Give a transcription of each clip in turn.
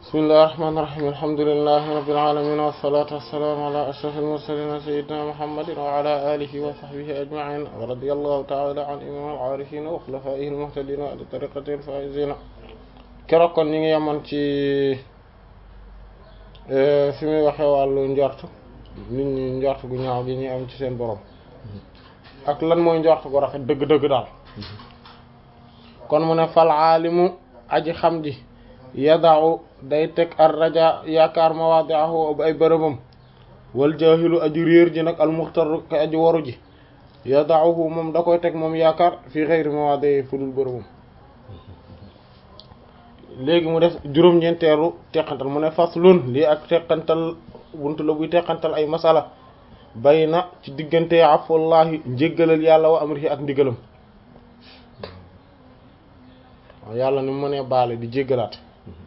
bismillahir rahmanir rahim alhamdulillahi rabbil alamin wassalatu wassalamu ala ashrafil mursalin sayyidina muhammadin wa ala alihi wa sahbihi ajma'in wa radiyallahu ta'ala an imam al-arifin wa khulafaihi al-muhtadin wa tariqati al-faizin keroog kon ñi ngi yemoon ci fi muy waxee wàllu njort nit ñi njort gu ñaaw gi ñuy am ci seen borom ak lan mooy njort gu rafet dëgg-dëgg daal kon mu ne fal aalimu aji xam ji yadau day teg ar raja yaakaar mawaadi'ahu ay bërëbam wal jaahilu aji réer ji nag al muxtaru ka aji waru ji yadauhu moom da koy teg moom yaakaar fi xeyri mawaadi'i fu dul bërëbam léegi mu def juróom-ñeenteelu teqantal mu ne faslun lii ak teqantal buntu la buy teqantal ay masala bay na ci diggante afullahi njéggalal yàlla wa amrihi ak ndigalam yàlla ni mu mënee baale di jéggalaat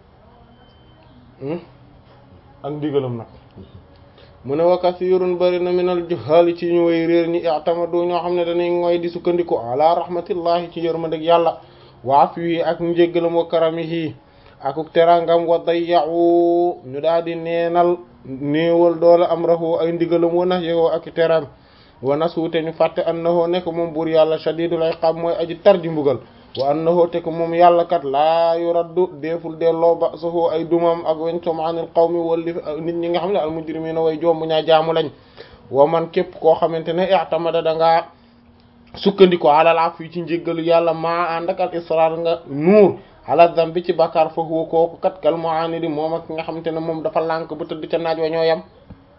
ak ndigalam nag mu ne wa kasirun bari na minal juhali ci ñu way réer ñi i'tamadu ñoo xam ne dañuy ngoy di sukkandiku ala rahmatillahi ci yërmandeg yàlla wa afwihi ak njéggalam wa karamihi akuk terangam wa dayya'u ñu daal di neenal néewal doole amrahu ay ndigalam wa nahyahu ak teram wa nasuute ñu fàtte annahu nekk moom buur yàlla shadidul iqab mooy aji tar ji mbugal wa annahu te ko moom yàlla kat laa yuraddu deeful delloo ba saxoo ay dumam ak wencom anil qawmi walli nit ñi nga xam ne al mujrimina way jombu ñaa jaamu lañ wa man képp koo xamante ne i'tamada dangaa sukkandiku alal ak fii ci njéggalu yàlla maa ànd ak al israr nga nuur ala dambi ci bàkkaar fa huwa kooku kat kal mu'anidi moom ak nga xamante ne moom dafa lànk ba tëdd ca naaj wa ñoo yem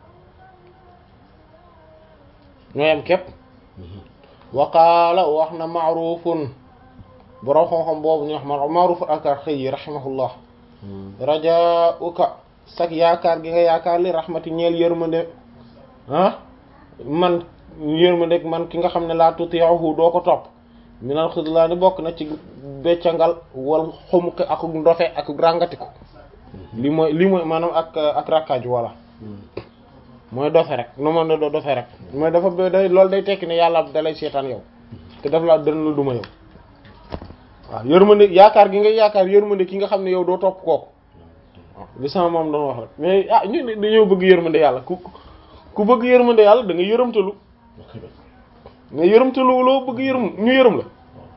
ñoo yem képp wa qaala wax na ma'rufun borom xam-xam boobu ñu wax ma Ma'ruf al-Karxi rahimahullah rajauka sag yaakaar gi nga yaakaar li rahmati ñeel yërmande ah man yërmande man ki nga xam ne laa tuti'uhu doo ko topp minal xidlaani bokk na ci beccangal wal xumuqi ak ndofe ak ràngatiku li mooy li mooy maanaam ak ak rakkaaju walla mooy dofe rek nu ma ne doo dofe rek mooy dafa day loolu day tekki ne yàlla dalay seetaan yow te daf laa dën la duma yow waaw yërmande yaakaar gi nga yaakaar yërmande ki nga xam ne yow doo topp kooku waaw li sama moom doon wax rek mais ah ñu dañoo bëgg yërmande yàlla ku ku bëgg yërmande yàlla da nga yërëmtalu mais yërëmtalu loo bëgg yërëm ñu yërëm la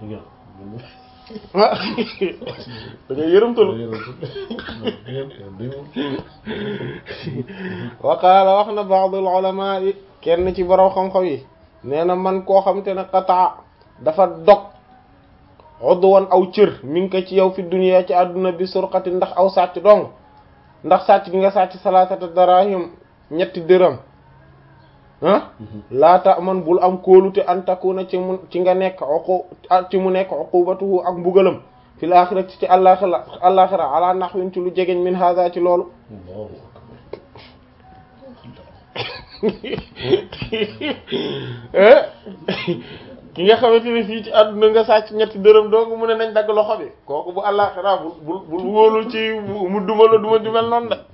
ah da nga yërëmtalu wa qaala wax na ba'dul ulama yi kenn ci borom xam-xam yi nee na man koo xam te ne qataa dafa dog udwan aw cër mi ngi ko ci yow fi dunya ci àdduna bi surqati ndax aw sàcc dong ndax sàcc gi nga sàcc salaatata darahim ñetti dërëm ah laata man bul am kóolute an takuna ci mu ci nga nekk uqu ci mu nekk uqubatuhu ak mbugalam fil axirati ci àllaxira àllaxira ala nahwin ci lu jegeñ min hada ci loolu ki nga xamante ne fii ci àdduna nga sàcc ñetti dërëm dong mu ne nañ dagg loxo bi kooku bu àllaaxira bul bul bul wóolu ci mu duma la duma ju mel noonu de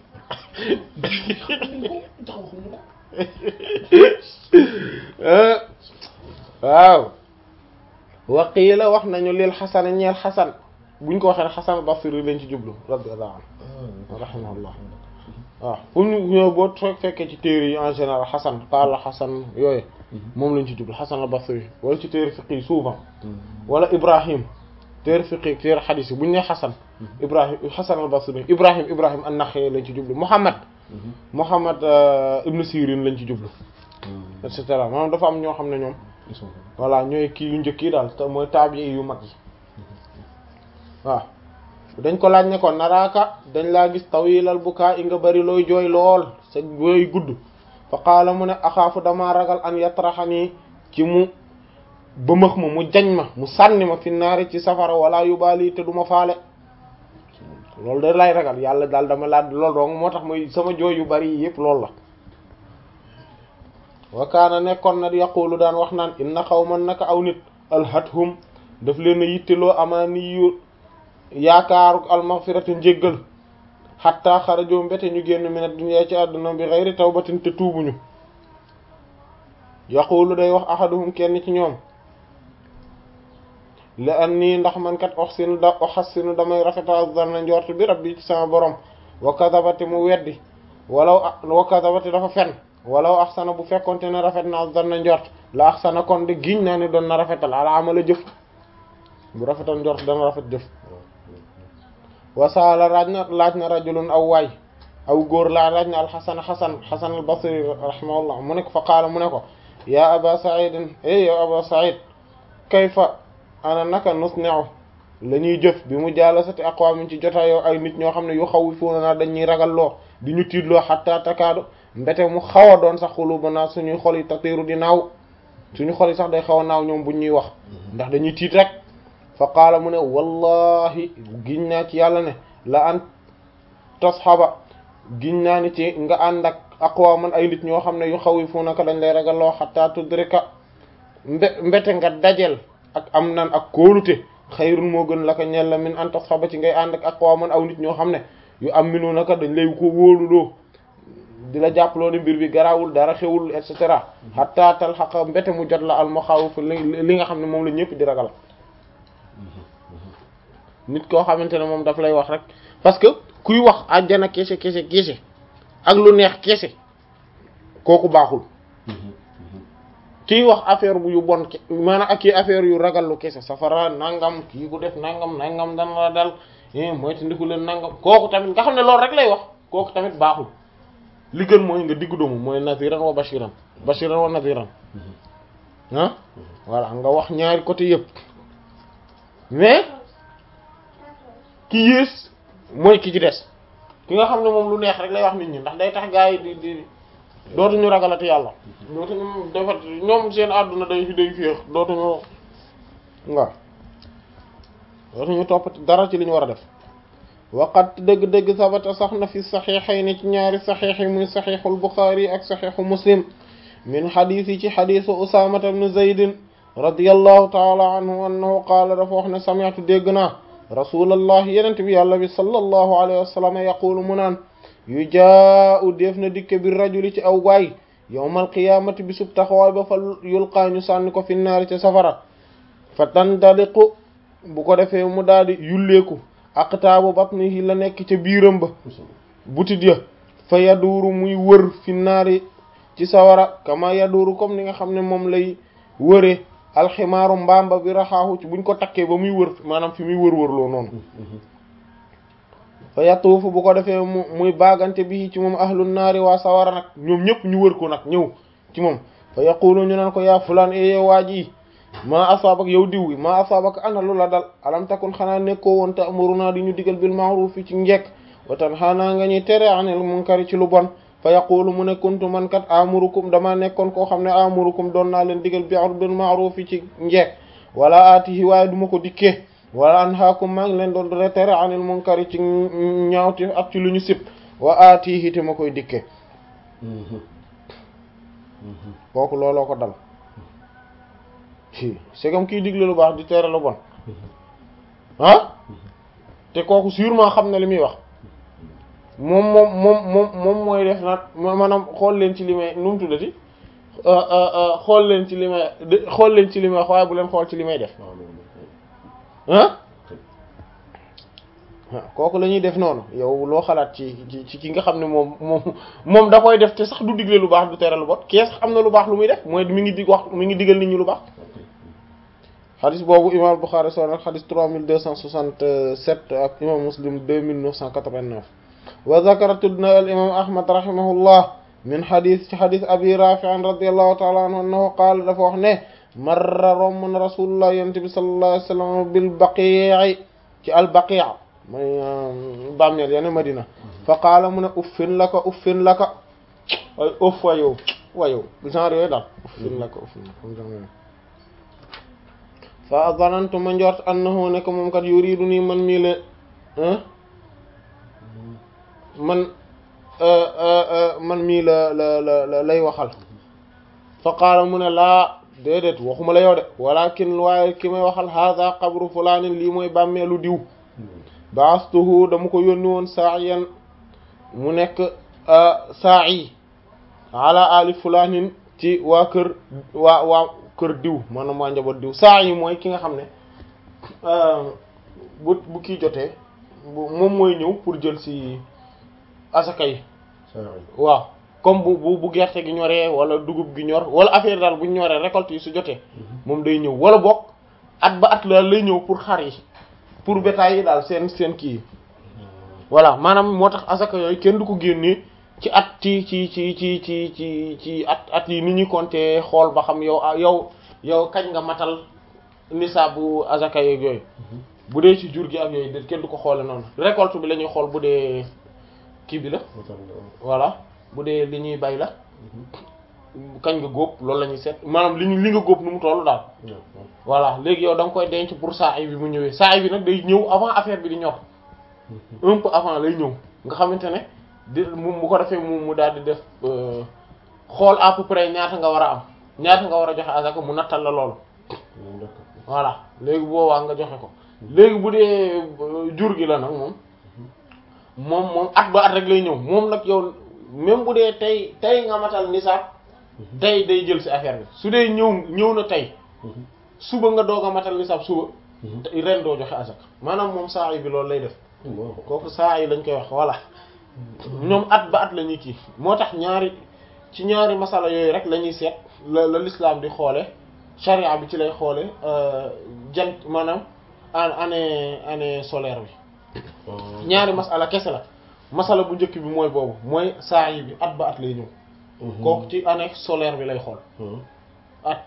waaw waqiila wax nañu lil xasan ñeel xasan buñ ko waxee ne xasan basri lañ ci jublu radiyallahu anhu rahimahullah waaw fu ñu ñëw boo fekkee ci téere yi en général xasan qaala xasan yooyu moom lañ ci jublu xasan al-basri wala ci téere fiqh yi souvent wala ibrahim téere fiqh téere xadiis yi bu ñu nee xasan ibrahim xasan al-basri ibrahim ibrahim an-Naxa'i lañ ci jublu muhammad muhammad ibn sirin lañ ci jublu et cetera maanaam dafa am ñoo xam ne ñoom voilà ñooy kii yu njëkk yi daal te mooy taabi yu mag yi waaw dañ ko laaj ne ko naraaka dañ laa gis tawilal bukaa i nga bari looy jooy lool sa jooy gudd fa qaala mu ne axaafu dama ragal an yatraxanii ci mu bëmëx ma mu jañ ma mu sànni ma fi naari ci safara wala yubaali te du ma faale loolu da lay ragal yàlla daal dama laaj lool dong moo tax muy sama jooy yu bari yi yëpp loolu la wa kaana nekkoon na yaqulu daan wax naan inna xawman naka aw nit alhathum daf leen a yitteloo amaani yu yaakaaru almaghfirati njéggal xatta xarajoo mbete ñu génn min ad-dunya ci àdduna bi ghayri tawbatin te tuubuñu yaqulu day wax ahaduhum kenn ci ñoom la an nii ndax man kat oxsinu da oxassinu damay rafetal zanna njort bi rabbi ci sama borom wa kadabati mu weddi walaw wa kadabati dafa fen walaw axsana bu fekkonte ne rafet na zanna njort la axsana kon de giñ naa ne doon na rafetal ala amala jëf bu rafetal njort dana rafet jëf wasaala laaj na laaj na rajulun aw waay aw góor laa laaj na alxasan xasan xasan al basri rahimahullah mu ne ko fa qaala mu ne ko yaa aba saidin e yow aba said kayfa ana naka nusne'u la ñuy jëf bi mu jaalasati aqwaamin ci jotaayoo ay nit ñoo xam ne yu xawwifuuna naa dañuy ragal loo di ñu tiitloo xatta takaadu mbete mu xaw a doon sax xuluubanaa suñuy xol yi tatiiru di naaw suñu xol yi sax day xaw a naaw ñoom buñ ñuy wax ndax dañuy tiit rek fa qaala mu ne wallahi giñ naa ci yàlla ne la an tasxaba giñ naa ni ci nga ànd ak aqwaaman ay nit ñoo xam ne yu xawwifuunaka dañ lay ragal loo xatta tudrika mbe mbete nga dajel ak am nan ak kóolute xayrun moo gën la ko ñel la min an tasxaba ci ngay ànd ak aqwaaman aw nit ñoo xam ne yu am minu naka dañ lay ko wóoluloo di la jàppaloo ne mbir bi garawul dara xewul et cetera xatta tal xaqa mbete mu jot la al maxaawif li nga xam ne moom la ñëpp di ragal nit koo xamante ne moom daf lay wax rek parce que kuy wax àjjana kese kese kese ak lu neex kese kooku baaxul kiy wax affaire bu yu bon maanaam ak kii affaire yu ragal lu kese safara nangam kii bu def nangam nangam dana la dal mooy te ndiku leen nangam kooku tamit nga xam ne loolu rek lay wax kooku tamit baaxul li gën mooy nga diggu doomu mooy naziran wa bashiran bashiran wa naziran ah voilà nga wax ñaari côté yëpp mais ki yées mooy ki ci des ki nga xam ne moom lu neex rek lay wax nit ñi ndax day tax gaa yi di di dootuñu ragalati yàlla dootuñu defat ñoom seen àdduna day day féex dootuñu waaw dootuñu topp dara ci li ñu war a def waqat dëgg-dëgg sabata sax na fi saxiixayni ci ñaari saxiix yi muy saxiixul Buxaari ak saxiixu Muslim min xadiis yi ci xadiisu Usaamata ibn Zaydin radiyallahu taala anhu annahu qaala dafa wax ne sami'tu dégg naa rasulallah yenent bi yàlla bi sallallahu alayhi wa sallam yaqulu mu naan yu jaa u def na dikke bi rajuli ci aw waay yawmal qiyaamati bi sub taxawaay ba fa yulqaa ñu sànni ko fi naari ca safara fa tandaliqu bu ko defee mu daal di yulleeku aqtaabu batnihi la nekk ca biiram ba butit ya fa yaduuru muy wër fi naari ci sawara kama yaduuru comme ni nga xam ne moom lay wëree alximaaru mbaamba bi raxaahu ci buñ ko takkee ba muy wër maanaam fi muy wër-wërloo noonu fa yatuufu bu ko defee mu muy baagante bi ci moom ahlu naari waa sawara nag ñoom ñëpp ñu wër ko nag ñëw ci moom fa yaqulu ñu naan ko yaa fulaan e yow waa ji maa asaabak yow diw wi maa asaabak ana lu la dal alam takun xanaa nekkoo woon te amuruna di ñu digal bil ma'ruf ci njekk wa tanhaana nga ñuy tere anil munkari ci lu bon fa yaqulu mu ne kuntu man kat amurukum dama nekkoon koo xam ne amurukum doon naa leen digal bil ma'ruf ci njekk wala aatihi waaye duma ko dikkee wala anhaakum maa ngi leen doon tere anil munkari ci ñaawti ak ci lu ñu sib wa aatihi te ma koy dikkee kooku looloo ko dal c'est comme kiy digle lu baax di tere lu bon ah te kooku sûrement xam na li muy wax moom moom moom moom moom mooy def nag maanaam xool leen ci li may nu mu tuddati xool leen ci li may xool leen ci li may wax waaye bu leen xool ci li may def ah kooku la ñuy def noonu yow loo xalaat ci ci ki nga xam ne moom moom moom da koy def te sax du digle lu baax du tere lu bon kee sax am na lu baax lu muy def mooy mi ngi dig wax mi ngi digal nit ñi lu baax xadis boobu imam Bukhari soo nag xadis 3267 ak imam Muslim 2989 wa zakara tudd na al imam Ahmad rahimahullah min xadis ci xadis abi rafi'an radiyallahu ta'ala anhu annahu qaala dafa wax ne marra romb na rasulullah yonent bi sallallahu alayhi wasallam bil baqi' ci al baqi' mooy bàmmeel yane Madina fa qaala mu ne uffin laka uffin laka ay uff wayow wayow genre yooyu daal uffin laka uffin laka fa zanantu ma njort annahu nekk moom kat yuridu nii man mii la man man mii la la la lay waxal fa qaala mu ne laa déedéet waxuma la yow de walakin waaye ki may waxal hada qabru fulaanin lii mooy bàmmeelu diw baastuhu dama ko yónni woon saayan mu nekk saa'i ala ali fulaanin ci waa kër waa waa kër diw maanaam waa njaboot diw saa yi mooy ki nga xam ne bu bu kii jotee moom mooy ñëw pour jël ci asaka yi waaw comme bu bu bu gerte gi ñoree wala dugub gi ñor wala affaire daal bu ñoree récolte yi su jotee moom day ñëw wala bokk at ba at la lay ñëw pour xar yi pour bétail yi daal seen seen kii yi voilà maanaam moo tax asaka yooyu kenn du ko génnee ci at ci ci ci ci ci ci ci at at yi ni ñuy compter xool ba xam yow yow yow kañ nga matal nisaabu asaka yeeg yooyu bu dee ci jur gi ak yooyu kenn du ko xoole noonu récolte bi la ñuy xool bu dee kii bi la voilà bu dee li ñuy bay la kañ nga góob loolu la ñuy seet maanaam li ñu li nga góob nu mu tollu daal voilà léegi yow da nga koy denc pour saa yi bi mu ñëwee saa yi bi nag day ñëw avant affaire bi di ñor un peu avant lay ñëw nga xamante ne di mu mu ko defee mu mu daal di def xool à peu près ñaata nga war a am ñaata nga war a joxe asaka mu nattal la loolu voilà léegi boobaa nga joxe ko léegi bu dee jur gi la nag moom moom moom at ba at rek lay ñëw moom nag yow même bu dee tey tey nga matal nisaab tey day jël ci affaire bi su dee ñëw ñëw na tey suba nga doog a matal nisaab suba ren doo joxe asaka maanaam moom saa yi bi loolu lay def kooku saa yi lañ koy wax voilà ñoom at ba at la ñuy kii moo tax ñaari ci ñaari masala yooyu rek la ñuy seet la la l'islam di xoole charia bi ci lay xoole jant maanaam année année solaire bi ñaari masala kese la masala bu njëkk bi mooy boobu mooy saa yi bi at ba at lay ñëw kooku ci année solaire bi lay xool at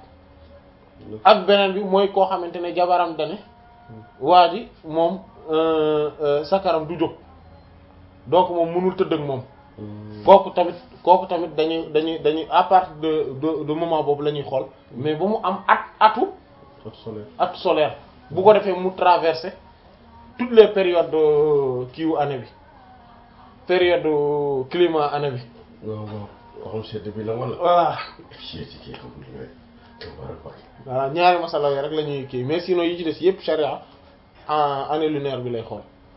ak beneen bi mooy koo xamante ne jabaram dane waa ji moom sakaram du jóg donc moom mënul tëdd ak moom kooku tamit kooku tamit dañuy dañuy dañuy à partir de de de moment boobu la ñuy xool mais ba mu am at atu at solaire bu ko defee mu traverser toutes les périodes kiiwu année bi période climat année bi waaw waaw waxum sedd bi la wala voilà sedd kii xam nga voilà ñaari masala yi rek la ñuy kii mais sinon yi ci des yépp charia en année lunaire bi lay xool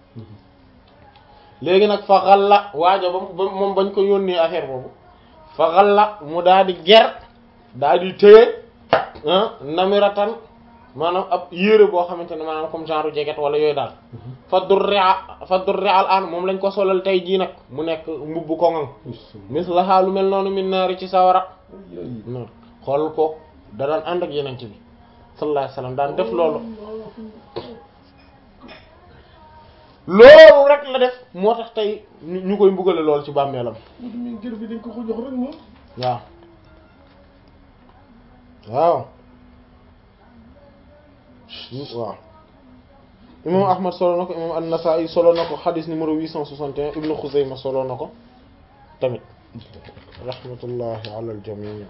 léegi nag fa xalla waaja ba moom bañ ko yónnee affaire boobu fa xalla mu daal di ger daal di téye namiratan maanaam ab yére boo xamante ne maanaam comme genre jeget wala yooyu daal fa durria fa durria al an moom lañ ko solal tey jii nag mu nekk mbubbu koŋŋam mislaha lu mel noonu min naari ci sawara noonu xool ko da daan ànd ak yeneen ci bi sallallahu alayhi wasallam daan def loolu loolu rek la def moo tax tey ñu koy mbugale loolu ci bàmmeelam min jër bi dañ ko ko jox rek moom waaw waaw waaw imam ahmad solo na ko imam an-Nasa'i solo na ko xadis numéro 861 ibnu Xuzayma solo na ko tamit rahmatullahi ala al-jami'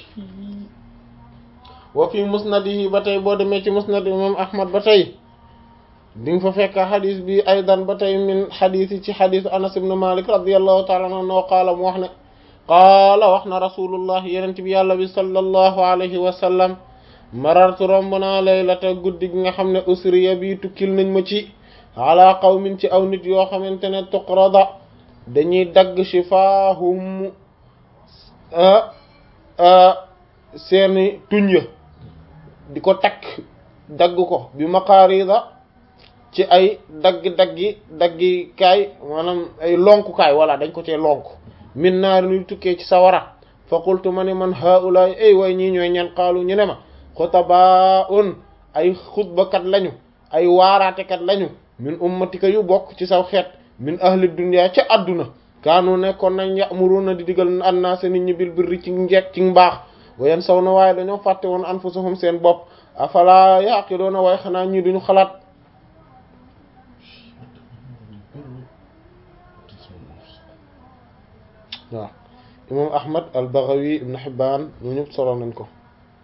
wa fi musnadihi ba tey boo demee ci musnad imam ahmad ba tey di nga fa fekk xadis bi aydan ba tey min xadis yi ci xadisu anas ibn malik radiallahu taala anhu qaala mu wax ne qaala wax na rasulullah yenent bi yàlla bi sallallahu alayhi wa sallam marartu romb naa laylata guddi gi nga xam ne usriya bi tukkil nañ ma ci ala qawmin ci aw nit yoo xamante ne tuqrada dañuy dagg shifaahum seeni tuñ ya di ko takk dagg ko bi maqaarida ci ay dagg-daggi daggi kaay maanaam ay lonkukaay walla dañ ko cee lonk min naar nuy tukkee ci sawara fa qultu ma ne man haulaay ay way ñii ñooy ñan qaalu ñu ne ma xutabaun ay xutbakat lañu ay waaraatekat lañu min ummatika yu bokk ci saw xeet min ahli dunya ca àdduna kaanu nekkoon nañ ya'muruna di digal annaasa nit ñi bil birri ci njekk ci mbaax wayen saw na waaye dañoo fàtte woon anfusahum seen bopp afala yaqiloona waaye xanaa ñii duñu xalaat waaw imam ahmad al baghawi ibn hibban ñu ñëpp solo nañ ko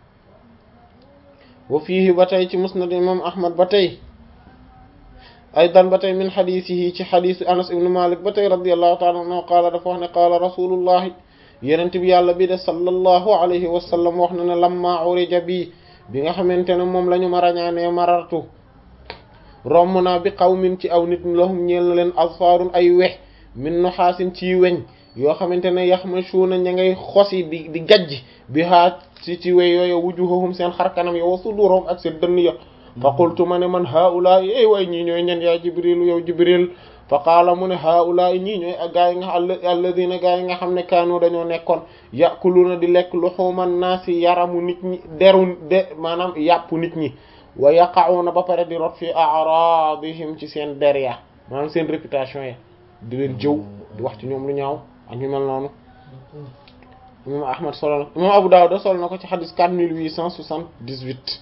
wa fiihi ba tey ci musnad imam ahmad ba tey aydan ba tey min xadisihi ci xadisu anas ibn malik ba tey radiallahu taala anhu qaala dafa wax ne qaala rasulullahi yenent bi yàlla bi de sallallahu alayhi wa sallam wax na ne lamma urija bi bi nga xamante ne moom la ñu ma rañaanee marartu romb naa bi qawmin ci aw nit lahum ñeel na leen asfarun ay wex min nuxaasin ci weñ yoo xamante ne yaxmashuuna ña ngay xosi di di gajj bi haa ci ci wey yooyu wujuhahum seen xar kanam yo wa suduruhum ak seen dënn ya fa qultu ma ne man haula ey way ñii ñooy ñen yaa jibril yow jibril fa qaala mu ne haula ñii ñooy gaa yi nga alladina gaa yi nga xam ne kaanu dañoo nekkoon yakuluna di lekk luhuman naasi yaramu nit ñi deru de maanaam yàpp nit ñi wa yaqa'una ba pare di rot fi a'radihim ci seen der ya maanaam seen réputation ya di leen jëw di wax ci ñoom lu ñaaw ak ñu mel noonu imam ahmad solo na imam abu dawud solo na ko ci xadis 4878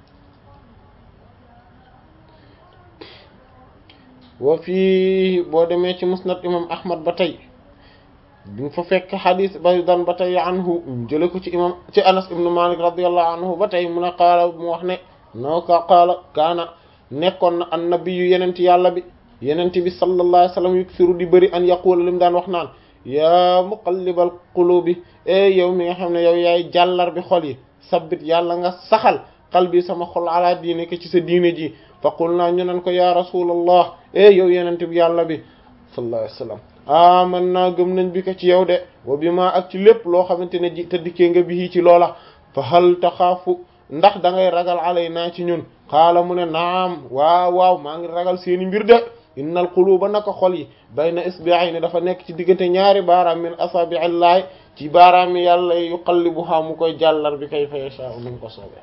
wa fii boo demee ci musnad imam ahmad ba tey di nga fa fekk xadis ba dan ba tey anhu jële ko ci imam ci anas ibnu malik radiallahu anhu ba tey mu ne qaala mu wax ne noo ka qaala kaana nekkoon na annabiyu yenent yàlla bi yenent bi sallallahu alayhi wasallam yuksiru di bëri an yaqula li mu daan wax naan yaa muqallibal qulubi e yow mi nga xam ne yow yaay jàllar bi xol yi sabbit yàlla nga saxal qalbi sama xol ala diine ko ci sa diine ji fa qul naa ñu nan ko ya rasulallah e yow yenent bi yàlla bi sallallahu alayhi wasallam aman naa gëm nañ bi ko ci yow de wa bi ma ak ci lépp loo xamante ne ji te dikkee nga bi ci loola fa hal taxaafu ndax da ngay ragal alay naa ci ñun xaala mu ne naam waaw waaw maa ngi ragal seeni mbir de innal quluba naka xol yi bayna isbi'ayni dafa nekk ci diggante ñaari baaraam min asabi'illahi ci baaraam yàlla yuqallibuha mu koy jàllar bi kayfa yasha'u nu mu ko soobee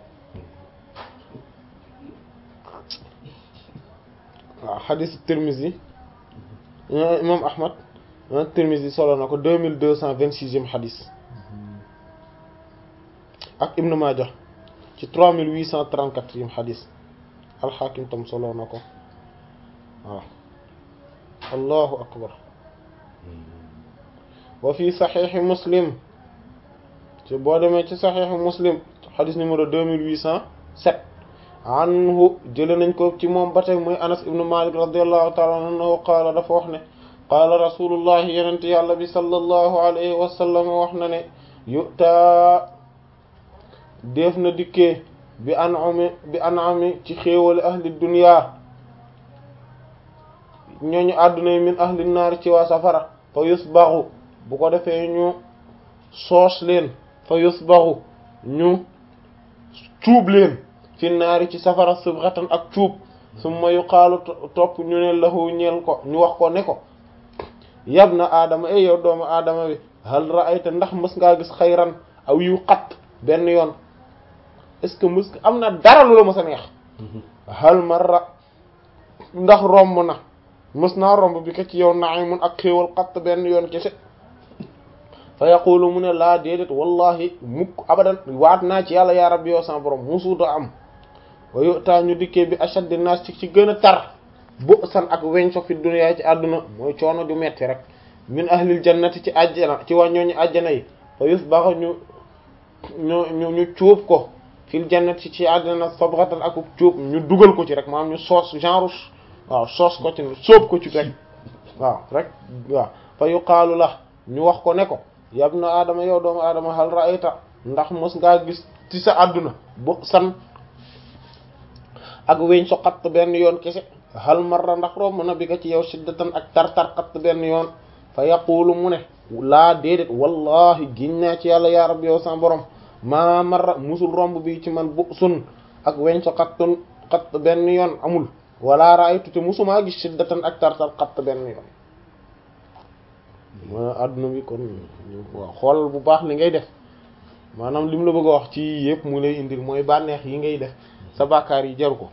waaw xadis Tirmizi imam Ahmad Tirmizi solo na ko deux mille deux cent vingt-sixième xadis ak Ibn Maaja ci trois mille huit cent trente-quatrième xadis al-Hakim tam solo na ko waaw allahu akbar wa fi saxiixi muslim ci boo demee ci saxiixi muslim xadis numéro deux mille huit cent sept anhu jële nañ ko ci moom ba tey muy anas ibnu malik radiallahu taala anhu qaala dafa wax ne qaala rasulullahi yenente yàlla bi sallallahu alayhi wa sallam wax na ne yutaa def na dikkee bi anami bi anami ci xéewale ahli dunya ñooñu àdduna yi min ahli naar ci waa safara fa yusbaxu bu ko defee ñu soos leen fa yusbaxu ñu cuub leen fi naari ci safara sibghatan ak cuub summa yuqaalu topp ñu ne lahu ñeel ko ñu wax ko ne ko yab na aadama e yow doomu aadama bi hal ra'ayta ndax mës ngaa gis xayran aw yu xat benn yoon est-ce que mës am na dara lu la mës a neex hal marra ndax romb na mës naa romb bi ko ci yow na'imun ak xéewal xat benn yoon kese fa yaqulu mu ne laa déedéet wallahi mukk abadan waat naa ci yàlla yaa rabbi yow sama borom musuuta am wa yutaa ñu dikkee bi ashaddi naas ci ci gën a tar bu san ak weñ so fi duniyaa ci àdduna mooy coono ju metti rek min ahlil jannati ci àjjana ci waa ñooñu àjjana yi fa yusbaxa ñu ñu ñu ñu cuub ko fil jannati ci àjjana sabghatan ak cuub ñu dugal ko ci rek maanaam ñu soos genre waaw soos ko ci sóob ko ci rek waaw rek waaw fa yuqaalu la ñu wax ko ne ko yab na aadama yow doomu aadama hal ra'ayta ndax mos ngaa gis ci sa àdduna bu san ak weñ so xatt benn yoon kese hal marra ndax romb na bi ka ci yow shiddatan ak tar-tar xatt benn yoon fa yaqulu mu ne laa déedéet wallahi giñ naa ci yàlla yaa rabbi yow sama borom maa marra musul romb bi ci man bu sun ak weñ so xattun xatt benn yoon amul wala ra'aytu te musumaa gis shiddatan ak tar-tar xatt benn yoon ma adduna bi kon waaw xool bu baax li ngay def maanaam li mu la bëgg a wax ci yëpp mu lay indil mooy bànneex yi ngay def sa bàkkaar yi jaru ko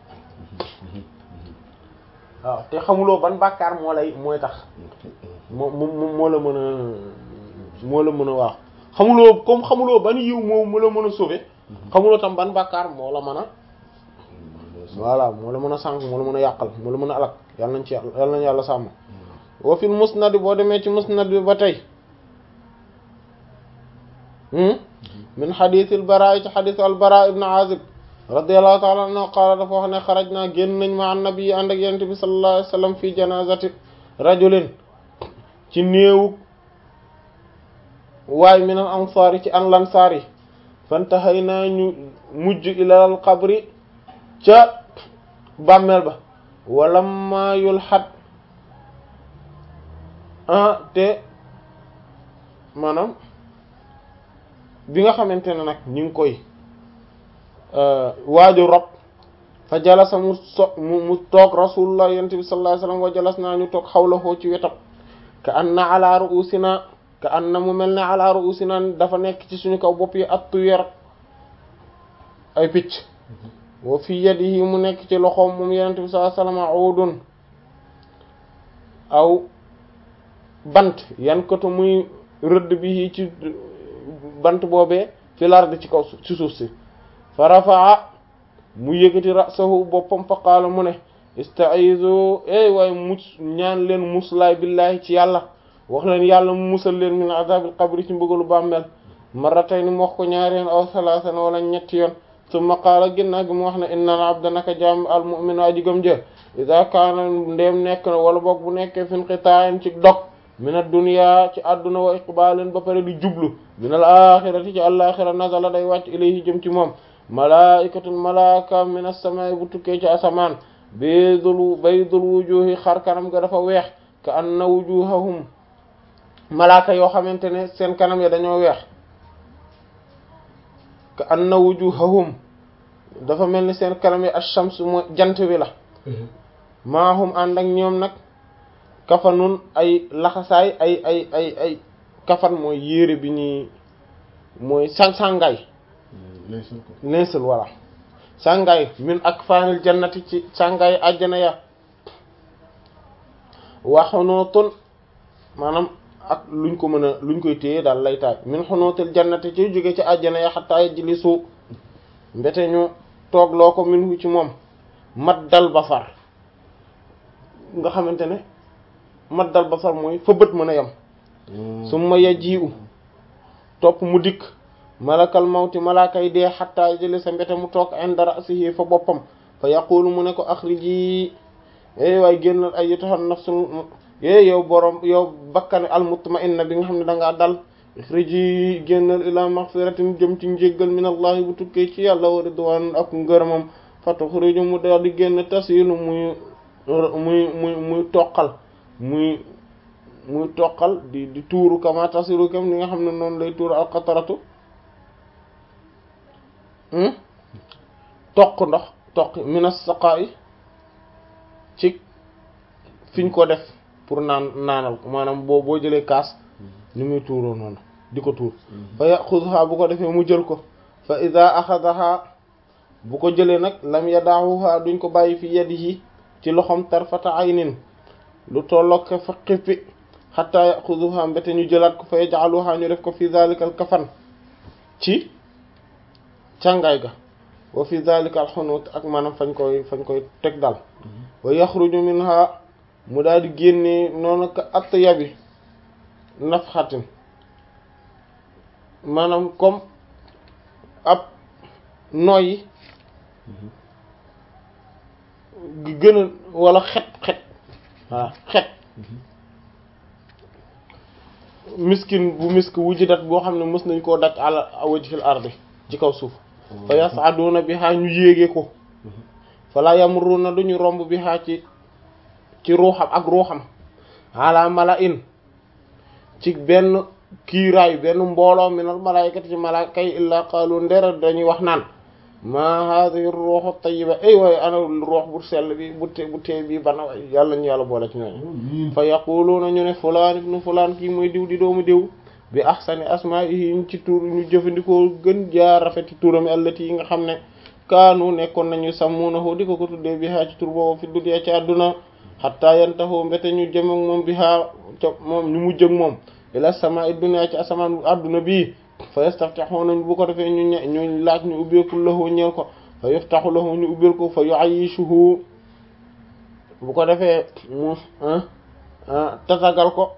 waaw te xamuloo ban bàkkaar moo lay mooy tax moo moo moo la mën a moo la mën a waaw xamuloo comme xamuloo ban yiw moo mu la mën a sauver xamuloo tam ban bàkkaar moo la mën a voilà moo la mën a sànq moo la mën a yàqal moo la mën a alak yàlla nañ ci yàlla nañ yàlla sàmm wa fil musnad boo demee ci musnad bi ba tey min xadis al bara ci xadis al bara ibn azib radiyallahu ta'ala anhu qaala dafa wax ne xaraj naa génn nañ ma an nabi ànd ak yonent bi sallallahu alayhi wasallam fi janazati rajulin ci néewu waay min al ansaar yi ci an lansaar yi fantahay naa ñu mujj ilal qabri ca bàmmeel ba wala ma yul xat ah te maanaam bi nga xamante ne nag ñu ngi koy waaju rob fa jalasa mu so mu mu toog rasulullah yonent bi sallallahu alayhi wasallam wa jalas naa ñu toog xawlahoo ci wetam ka anna ala ru'usina ka anna mu mel ne ala ru'usina dafa nekk ci suñu kaw bopp yi attu yer ay picc wa fi yadihi mu nekk ci loxoom moom yonent bi sallallahu alayhi wasallam udun aw bant yan koto muy rëdd bi ci bant boobee fi lard ci kaw ci suuf si fa rafaa mu yëkkati rasahu boppam fa qaala mu ne istaizu ey waaye mus ñaan leen muslaay billahi ci yàlla wax leen yàlla mu musal leen min azabil qabri ci mbugalu bàmmeel marratayni mu wax ko ñaari yoon aw salaasan wala ñetti yoon summa qaala ginnaaw gi mu wax ne innal abda naka jaam al mu'minu aji gëm jë ida kaana ndéem nekk na wala boog bu nekkee fin qita'in ci dog min ad-dunya ci àdduna wa iqbalin ba pare di jublu min al axirati ci àlaxira nazala day wàcc ilayhi jëm ci moom malaikatun malaka min as-samaa'i bu tukkee ci asamaan baydul baydul wujuhi xar kanam ga dafa weex ka anna wujuhahum malaaka yoo xamante ne seen kanam ya dañoo weex ka anna wujuhahum dafa mel ni seen kanam ya ash-shams mooy jant bi la maahum ànd ak ñoom nag kafanun ay laxasaay ay ay ay ay kafan mooy yére bi ñuy mooy sang sàngaay neesul walla sàngaay min ak faanil jannati ci sàngaay àjjana ya waxunootun maanaam ak luñ ko mën a luñ koy téye daal lay taay min xunootil jannati ci jóge ci àjjana ya xataa yajlisu mbete ñu toog loo ko min hu ci moom mat dal basar nga xamante ne mat dal basar mooy fa bët mën a yem su ma yajiu topp mu dikk malakal mawti malaakay dee xattaa jële sa mbete mu toog inda ra'sihi fa boppam fa yaqulu mu ne ko axriji eh waaye génnal ay yutahan nafsul eh yow borom yow bakkane al mutma'inna bi nga xam ne da ngaa dal axriji génnal ila maghfiratin jëm ci njéggal min allahi bu tukkee ci yàlla wa ridwan ak ngërëmam fa tuxriju mu daal di génn tasilu muy muy muy muy toqal muy muy toqal di di tuuru kama tasilu kam ni nga xam ne noonu lay tuuru alqataratu toq ndox toq minas saqa'i ci fiñ ko def pour naan naanal ko maanaam boo boo jëlee kaas ni muy tuuroo noonu di ko tuur fa yaxuduha bu ko defee mu jël ko fa ida axadaha bu ko jëlee nag lam yadaahuha duñ ko bàyyi fi yadihi ci loxom tarfata aynin lu tolloog fa xippi xataa yaxuduha mbete ñu jëlaat ko fa yaj'aluha ñu def ko fi zalika al kafan ci càngaay ga wa fi zalika al xunut ak maanaam fañ koy fañ koy teg dal wa yaxruju minha mu daal di génnee noonu ka atyabi nafxatin maanaam comme ab noyyi gi gën a wala xet xet voilà xet miskin bu misk wujudat boo xam ne mës nañ koo daj ala wajhil ardi ci kaw suuf fa yasaduna biha ñu yéege ko fala yamruna duñu romb biha ci ci ruuxam ak ruuxam ala mala'in ci benn kiiraay benn mbooloo minal malaykati ci malaaka yi illa qaalu ndera dañuy wax naan ma hadhihi ruuxu tayyiba ay waaye ana ruux bu sell bi bu te bu tee bi bana waay yàlla ñu yàlla boole ci ñooñu fa yaquluuna ñu ne fulaan ibnu fulaan kii mooy diw di doomu diw bi ahsani asma'ihi ci tur ñu jëfandikoo gën jaar rafeti turam allati yi nga xam ne kaanu nekkoon nañu sàmmunahu di ko ko tuddee bi haa ci tur boobu fi dunya ci àdduna hatta yantahu mbete ñu jëm ak moom bi haa ca moom ñu mujj ak moom ila samaa'i dunya ci asamaan àdduna bii fa yastaftihuna bu ko defee ñu ñu laaj ñu ubbeekul lahu ñeel ko fa yuftahu lahu ñu ubbeel ko fa yu'ayyishuhu bu ko defee mu tatagal ko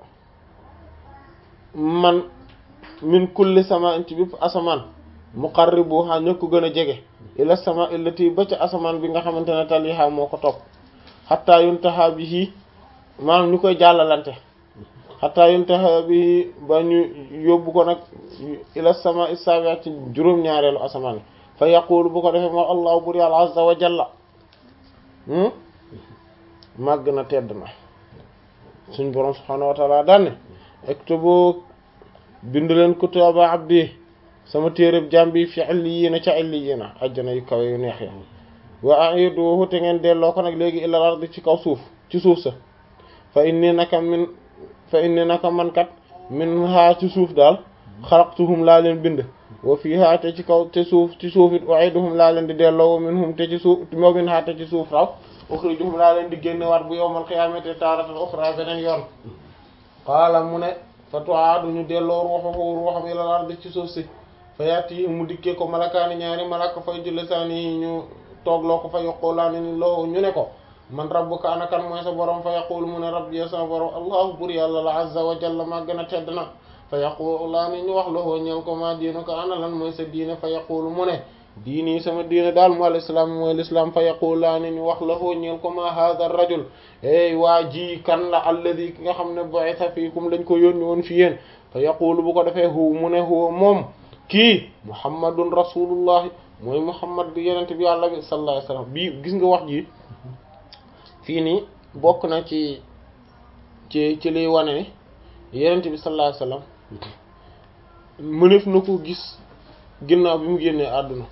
man min kulli sama'in ci bépp asamaan muqarribuha ñoo ko gën a jege ila sama illati ba ca asamaan bi nga xamante ne taliha moo ko topp hatta yuntaha bihi maanaam ñu koy jàllalante hatta yuntaha bihi ba ñu yóbbu ko nag ila sama isabiat ci juróom-ñaareelu asamaan yi fa yaqulu bu ko defee moo allahu bur yàlla azza wa jalla màgg na tedd na suñ boroom subhaanahu wa taala daanne ektubu bind leen kutaba abdi sama téeréb jaam bi fi illiyiina ca illiyiina ajjana yu kawe yu neex ya wa a'iduhu te ngeen delloo ko nag léegi ilal ardi ci kaw suuf ci suuf sa fa inni naka min fa inni naka man kat min haa ci suuf daal xalaqtuhum laa leen bind wa fiha te ci kaw te suuf ci suuf it u'iduhum laa leen di delloo wa minhum te ci suuf wa minha te ci suuf raw ukhrijuhum laa leen di génne waat bu yawmal qiyaamati taaratan ukhra beneen yoon qaala mu ne fa tu'aadu ñu delloo ruuhuhu ruuham ilal ardi ci suuf si fa yati mu dikkee ko malakaani ñaari malaka fay julli saani ñu toogloo ko fa yaqulaani ni loo ñu ne ko man rabbuka ana kan mooy sa borom fa yaqulu mu ne rabbi sa borom allahu bur yàlla la azza wa jalla maa gën a tedd na fa yaqulaani ñu wax loo ñeel ko maa diinuka ana lan mooy sa diine fa yaqulu mu ne diini sama diine daal mu al islam mooy l'islam fa yaqulaani ñu wax loo ñeel ko ma hadha rajul ey waa ji kan la alladi ki nga xam ne bu'itha fiikum lañ ko yónni woon fi yéen fa yaqulu bu ko defee hu mu ne huwa moom kii muhammadun rasulullahi mooy muhammad bi yenente bi yàlla bi sallallahu alayhi wasallam bii gis nga wax ji fii nii bokk na ci ci ci liy wane ne yenente bi sallallahu alayhi wasallam mënef na ko gis ginnaaw bi mu génnee àdduna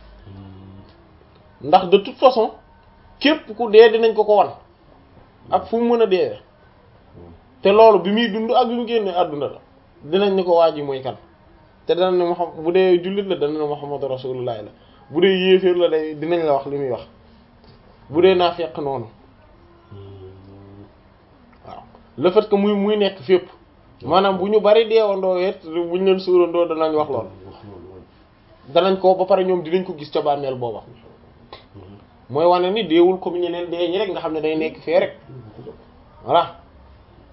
ndax de toute façon képp ku dee dinañ ko ko wan ak fu mu mën a dee te loolu bi muy dund ak bi mu génnee àdduna la dinañ ni ko waa ji mooy kan te dana ne Muhammad bu dee jullit la dana ne Muhammadu rasulullah la bu dee yéeféer la day dinañ la wax li muy wax bu dee naa fekk noonu waaw le fait que muy muy nekk fépp maanaam bu ñu bari deewandoo it bu ñu leen suurandoo danañ wax lool danañ ko ba pare ñoom dinañ ko gis ca bàmmeel booba mooy wane ni deewul comme ñeneen dee ñi rek nga xam ne day nekk fee rek voilà